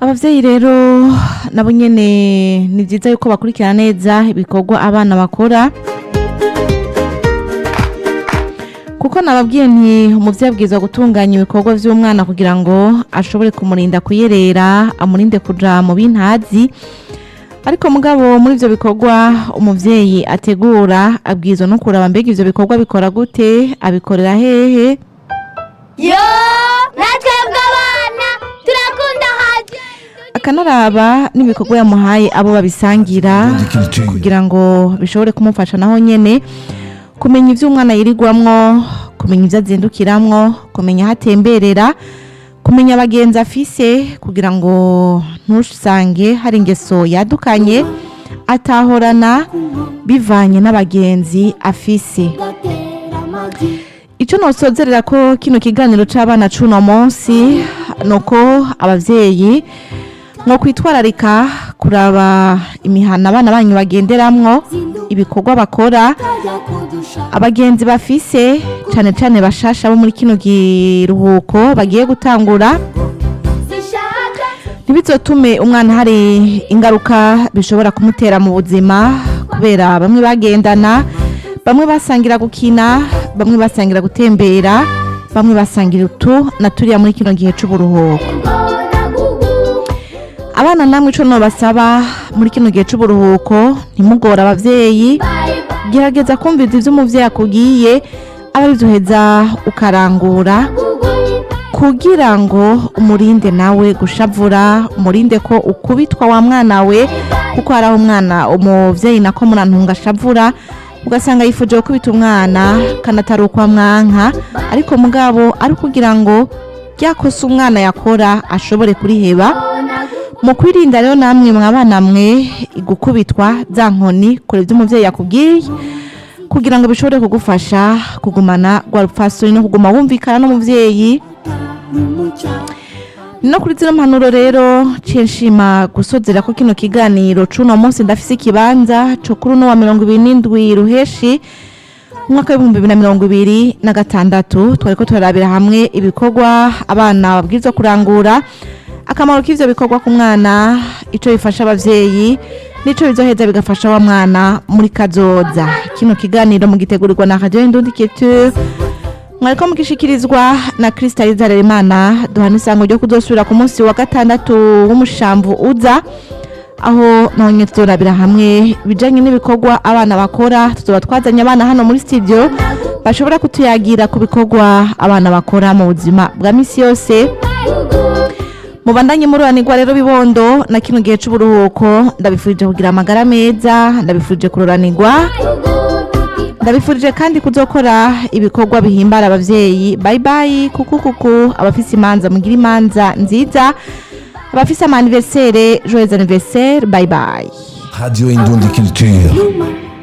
abavyeyi rero nabo nyene ni vyiza yuko bakurikirana neza ibikorwa abana bakora kuko nababwiye nti umuvyeyi abwirizwa gutunganya ibikorwa vy'umwana kugira ngo ashobore kumurinda kuyerera amurinde kuja mu bintazi ariko mugabo muri ivyo bikorwa umuvyeyi ategura abwirizwa no kuraba mbega ivyo bikorwa bikora gute abikorera hehe yo natwebwe abana turakunda haje akanaraba n'ibikorwa yamuhaye abo babisangira kugira ngo bishobore kumufasha naho nyene kumenya ivyo umwana yirirwamwo kumenya ivyo azindukiramwo kumenya aho atemberera kumenya abagenzi afise kugira ngo ntusange hari ingeso yadukanye atahorana bivanye n'abagenzi afise gatera amagi icyo nosozerera ko kino kiganiro c'abana c'uno munsi nuko abavyeyi nko kwitwararika kuraba imihana abana banyu bagenderamwo ibikorwa bakora kajya kudusha abagenzi bafise cane cane bashasha bo muri kino giruhuko bagiye gutangura zishaka ntibizotume umwana hari ingaruka bishobora kumutera mu buzima kubera bamwe bagendana bamwe basangira gukina bamwe basangira gutembera bamwe basangira utu na turiya muri kino gihe c'uburuhuko ingona gugu abana namwe ico nobasaba muri kino gihe c'uburuhuko ntimugore abavyeyi bye bye gerageza kumviriza ivyo umuvyeyi akubwiye aba arivyoheza ukarangura gugu kugira ngo umurinde nawe gushavura umurinde ko ukubitwa wa mwana we kuko hari aho umwana umuvyeyi nako murantunga ashavura ugasanga yifuje gukubita umwana kanatari ukwa mwanka ariko mugabo ari kugira ngo ryakosa umwana yakora ashobore kuriheba ingona gugu mu kwirinda rero namwe mwabana mwe gukubitwa za nkoni kure ibyo umuvyeyi yakubwiye kugira ngo bishobore kugufasha kugumana rwa rupfasoni no kuguma wumvikana n'umuvyeyi n'umuco no kuri zino mpanuro rero ciye nshima gusozera ko kino kiganiro c'uno munsi ndafise ikibanza co kuri uno wa mirongo ibiri n'indwi ruheshi umwaka w'ibihumbi bibiri na mirongo ibiri na gatandatu twariko turarabira hamwe ibikorwa abana babwirizwa kurangura akamaro k'ivyo bikorwa ku mwana ico bifasha abavyeyi nico bizoheza bigafasha wa mwana muri kazoza kino kiganiro mugitegurirwa na radio indundi culture mwariko mugishikirizwa na Kristaliza Rerimana duhana isango ryo kuzosubira ku munsi wa gatandatu w'umushamvu uza aho nonye tuzorabira hamwe ibijanye n'ibikorwa abana bakora tuzoba twazanye abana hano muri studio bashobora kutuyagira ku bikorwa abana bakora mu buzima bwa misi yose mubandanye mururanirwa rero bibondo na kino gihe c'uburuhuko ndabifurije kugira amagara meza ndabifurije kururanirwa ndabifurije kandi kuzokora ibikorwa bihimbara abavyeyi bye bye kuku kuku abafise imanza mugira imanza nziza abafise ama anniversaire joyeux anniversaire bye bye Radio Indundi Culture. Numa